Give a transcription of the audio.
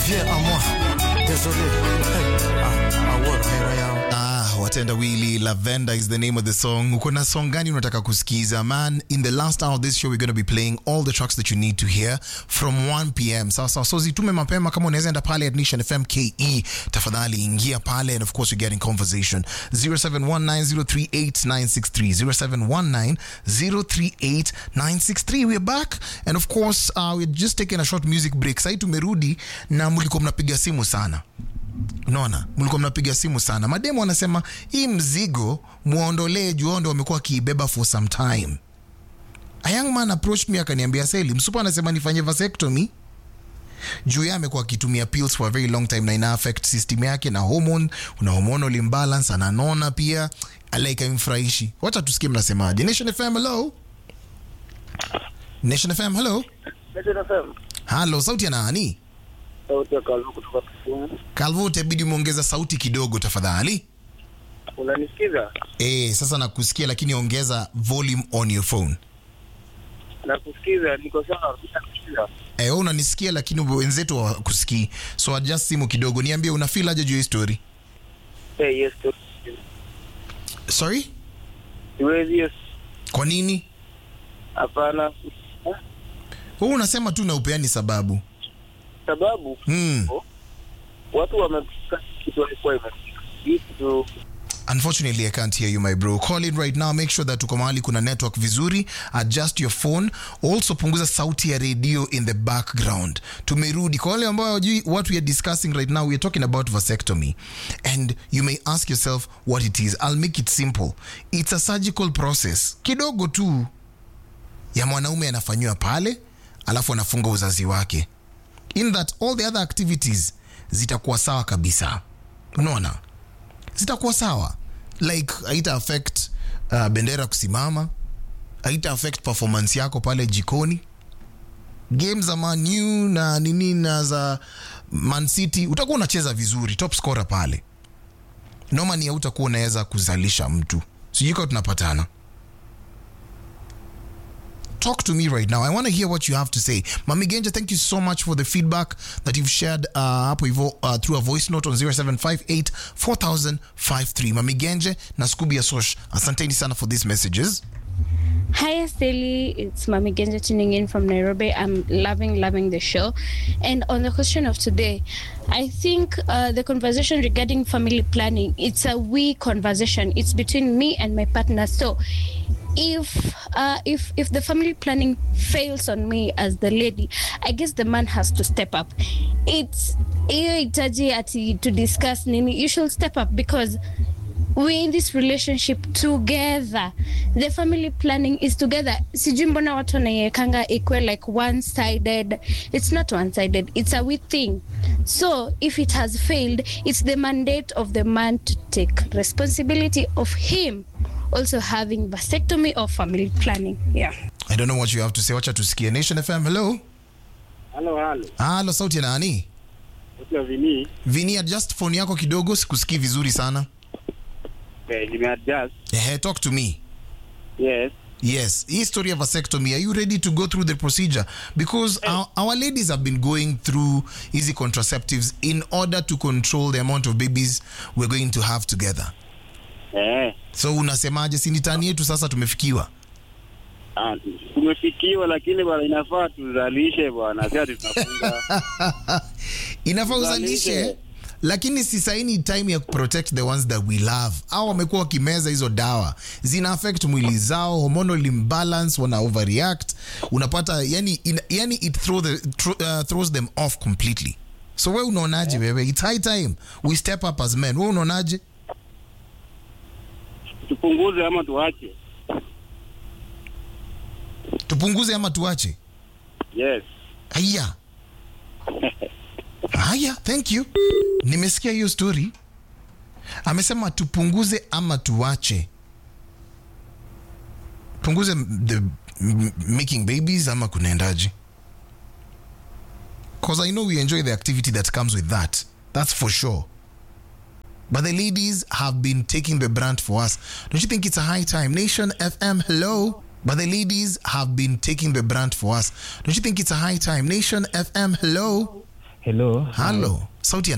Viens à moi. Désolé. Hey. Ah, ah, what? Hera yao. Ah, watenda wili lavender is the name of the song uko na song gani unataka kusikiza man in the last hour of this show we're going to be playing all the tracks that you need to hear from 1 pm sawa sawa so zitume mapema kama unaweza enda pale at Nation FM KE tafadhali ingia pale and of course you get in conversation 0719038963 0719038963 we're back and of course uh, we're just taking a short music break sasa tumerudi na mlikuwa mnapiga simu sana unaona mlikuwa mnapiga simu sana mademo wanasema hii mzigo muondolee juondo wamekuwa wakiibeba for some time a young man approached me akaniambia seli msupa anasema nifanye vasectomy juu yeye amekuwa akitumia pills for a very long time na ina affect system yake na hormone una hormonal imbalance ananona pia alaika imfurahishi wacha tusikie mnasemaje nation fm hello nation fm hello halo sauti ya nani sauti ya Kalvu kutoka Kisumu. kalvo utabidi umeongeza sauti kidogo tafadhali Unanisikiza? Eh, sasa nakusikia lakini ongeza volume on your phone. Nakusikiza, niko sawa, nakusikiza. Eh, wewe unanisikia lakini wenzetu hawakusikii. So adjust simu kidogo. Niambie una feel aje juu ya hii story? Eh, yes, tu. Sorry? Siwezi, yes. Kwa nini? Hapana. Wewe unasema tu na upeani sababu. Sababu Hmm. watu wamefika kitu walikuwa imefika. Hii kitu Unfortunately, I can't hear you, my bro. Call in right now. Make sure that uko mahali kuna network vizuri. Adjust your phone. Also, punguza sauti ya radio in the background. Tumerudi. Kwa wale ambao hawajui what we are discussing right now, we are talking about vasectomy. And you may ask yourself what it is. I'll make it simple. It's a surgical process. Kidogo tu ya mwanaume anafanyiwa pale, alafu anafunga uzazi wake. In that all the other activities zitakuwa sawa kabisa. Unaona? zitakuwa sawa like haita affect uh, bendera kusimama haita affect performance yako pale jikoni game za manu na nini na za man city utakuwa unacheza vizuri top scorer pale nomani hautakuwa unaweza kuzalisha mtu sijui kama tunapatana talk to me right now. I want to hear what you have to say. Mami Genja, thank you so much for the feedback that you've shared uh, hapo hivyo uh, through a voice note on 0758 4053. Mami Genje na Scooby Asosh, asanteni sana for these messages. Hi, Steli. It's Mami Genja tuning in from Nairobi. I'm loving, loving the show. And on the question of today, I think uh, the conversation regarding family planning, it's a we conversation. It's between me and my partner. So if uh, if if the family planning fails on me as the lady, I guess the man has to step up. It's hiyo hitaji ati to discuss nini. You should step up because we're in this relationship together the family planning is together sijui mbona watu wanaiekanga ikwe like one sided it's not one sided it's a we thing so if it has failed it's the mandate of the man to take responsibility of him also having vasectomy or family planning yeah I don't know what you have to say. Wacha tusikie. Nation FM, hello. halo halo. Halo, sauti ya nani? Sasa vini Vini, adjust phone yako kidogo, sikusikii vizuri sana. eh, nimeadjust. Ehe, talk to me. Yes. Yes, hii story of vasectomy, are you ready to go through the procedure? Because our, our ladies have been going through easy contraceptives in order to control the amount of babies we're going to have together. Eh. So unasemaje, si ni tani yetu sasa tumefikiwa? Ah, tumefikiwa lakini bwana inafaa tuzalishe bwana. Sasa tunafunga. Inafaa uzalishe Uzalishe. lakini si saini time ya protect the ones that we love au wamekuwa wakimeza hizo dawa zina affect mwili zao hormonal imbalance wana overreact unapata yani, in, yani it throw the, thro, uh, throws them off completely so we unaonaje wewe it's high time we step up as men we unaonaje Tupunguze ama tuache. tupunguze ama tuache Yes. haya haya thank you nimesikia hiyo story amesema tupunguze ama tuache punguze the m- making babies ama kunaendaje because i know we enjoy the activity that comes with that that's for sure but the ladies have been taking the brand for us don't you think it's a high time nation fm hello but the ladies have been taking the brand for us don't you think it's a high time nation fm hello Hello. halo sauti ya